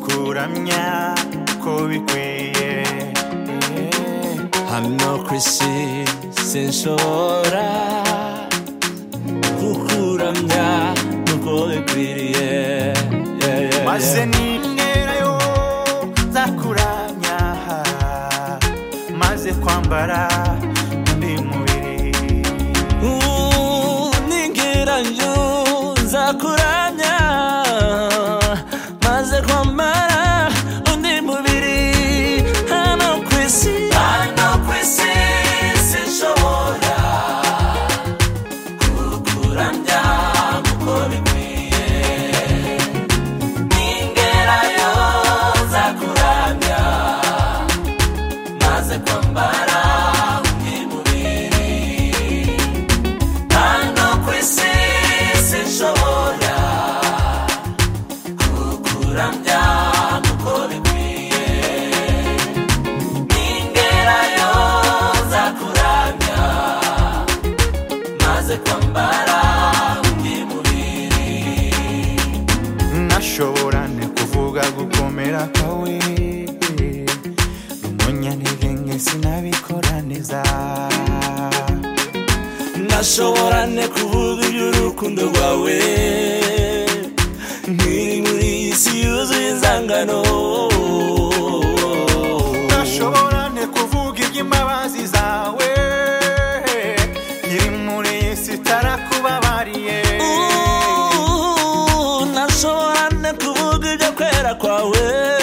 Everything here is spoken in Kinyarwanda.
kuramya ko bikwiye hano ku isi sinshobora kukuramya nuko bikwiriye Yeah, yeah, maze yeah. ninterayo nzakuramya maze kwambara undi mubiri ningiranyo nzakuramya maze kwambara undi mubiri hano ku isi hano ku isi sinshobora kukuramya kuko bikwiye ningerayo nzakuramya maze kwambara undi mubiri hano ku isi sinshobora kukuramya kuko bikwiye ningerayo nzakuramya maze kwambara undi mubiri nashobora ne kuvuga gukomera kwawe rumunyanire nge sinabikora neza nashobora ne kuvuga iby'urukundo rwawe nkiri muri iyi si yuzuye inzangano nashobora ne kuvuga iby'imbabazi zawe iri muri iyi si itarakubabariye Ooh, nashobora ne kuvuga ibyo kwera kwawe